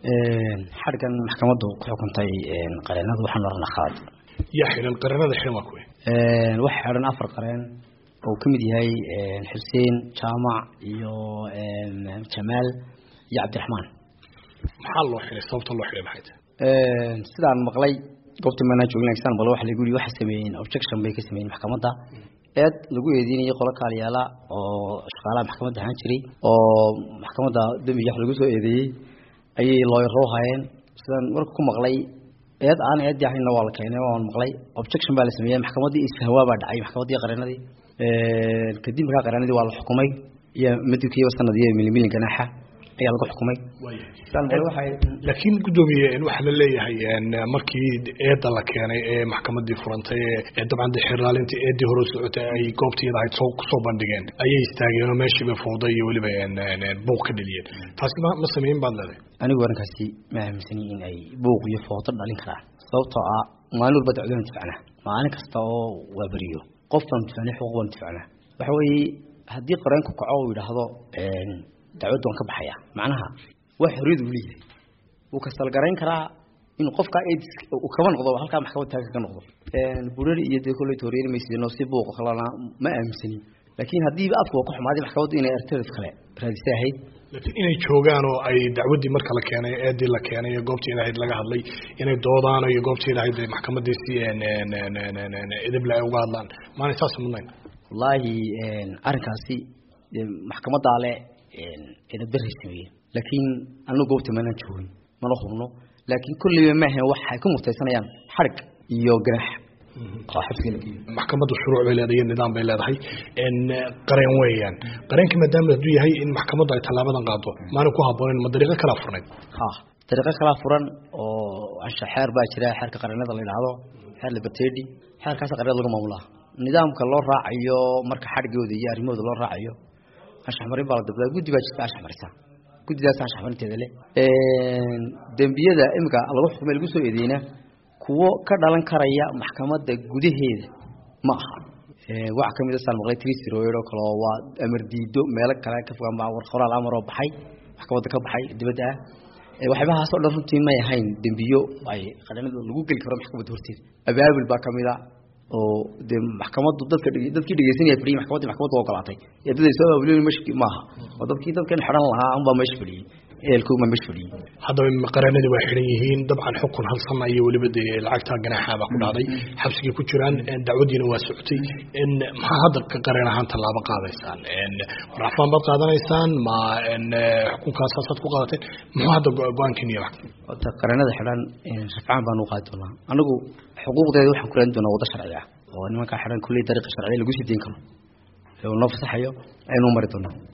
xadhgan maxkamaddu ku xukuntay qareenadu waxaan oranaa khalad yaa xidhan qareenada xidhan waa kuwe waxa xidhan afar qareen oo ka mid yahay xuseen jaamac iyo jamaal iyo cabdiraxmaan maxaa loo xidhay sababta loo xidhay maxay tahay sidaan maqlay goobta maanaa joogin example waxa lagu yiri waxa sameeyeen objection bay ka sameeyeen maxkamadda eed lagu eedeynayay qolo kaaliyaala oo shaqaalaha maxkamadda ahaan jiray oo maxkamadda dembiga wax lagu soo eedeeyey ayay looyaro hayeen sidaan warka ku maqlay eed aan eedii ahaynna waa la keenay waan maqlay objection baa la sameeyey maxkamaddii isfahwaa baa dhacay maxkamaddii qareenadii kadib markaa qareenadii waa la xukumay iyo madibkiiba sanadiyo milimilin ganaaxa ayaa lagu xukumay laakiin guddoomiye waxaa la leeyahay markii eedda la keenay ee maxkamadii furantay ee dabcan de xiraalintii eedii hore socotay ay goobtiyada ahayd soo kusoo bandhigeen ayay istaageen oo meeshiiba fowday iyo weliba buuq ka dheliyeen taasi ma ma sameyn baad leedahay anigu arrinkaasi ma aaminsani in ay buuq iyo foodo dhalin karaan sababtoo ah maalin walba dacwadana difacnaa maalin kasta oo waa beriyo qof baan difacnay xuquuq baan difacnaa waxa weeye haddii qareenku kaco uu yidhaahdo dacwadda waan ka baxaya macnaha waa xorriyad uu leeyahay wuu kasalgarayn karaa inuu qofkaa aids uu kaba noqdo halkaa maxkamad taaga ka noqdo burari iyo dee kolley tooriyani maysidino si buuq kalena ma aaminsanin laakiin haddiiba afku waa ku xumaaday maxkamaddu inay alternative kale raadisay ahayd laakiin inay joogaan oo ay dacwaddii marka la keenay eedii la keenay ee goobtii ahayd laga hadlay inay doodaan iyo goobtii ahayd maxkamadii si edable ay uga hadlaan maanay saas mudnayn wallaahi arrinkaasi maxkamaddaa le eedabdaray sameeyeen laakiin anu goobta maanaan joogin mana hubno laakiin kolleyba maahan waxay ku murtaysanayaan xadhig iyo ganaax oo xabsiga la geeyo maxkamaddu shuruuc bay leedahay iyo nidaam bay leedahay qareen weeyaan qareenka maadaama hadduu yahay in maxkamaddu ay tallaabadan qaado maana ku habboonayn ma dariiqo kalaa furnayd ha dariiqo kalaa furan oo ansha xeer baa jira xeerka qareenada la yidhaahdo xeer libertedi xeerkaasa qareenada lagu maamulaa nidaamka loo raacayo marka xadhigooda iyo arrimahooda loo raacayo anshax marin baa la dabdaa guddi baa jirta anshax marisa guddidaas anshax marinteeda le dembiyada imika lagu xukumay lagu soo eedeyna kuwo ka dhalan karaya maxkamadda gudaheeda ma aha waxa kamid a saan maqlay trisroid oo kale oo waa amar diido meelo kale ka fogaan baa war qoraal amar oo baxay maxkamadda ka baxay dibadda ah waxyaabahaas oo dhan runtii may ahayn dembiyo ay qareenada lagu geli karo maxkamadda horteeda abaabul baa kamid a oo dee maxkamaddu dadka dadkii dhegeysanaya fadhiyay maxkamadda maxkamadda ogolaatay ee dad ay soo abaabulin mesh maaha oo dadkii dadkan xidhan lahaa unbaa meesha fadhiyey ehelkuma meesha fadhiyey haddaba qareenadii waa xidhan yihiin dabcan xukun hal sana iyo weliba dee lacagta ganaaxa baa ku dhacday xabsigay ku jiraan dacwadiina waa socotay maxaa hadda ka qareen ahaan tallaabo qaadaysaan racfaan baad qaadanaysaan ma xukunkaasasaad ku qaadateen muxuu hadda go-aankiiniya horta qareenada xidhan rafcaan baan u qaadi doonaa anigu xuquuqdeeda waxaan ku raadin doonaa waddo sharci ah oo nimankaa xidhan kulley dariiqa sharciya lagu sii deyn karo ee uu noo fasaxayo aynu mari doonaa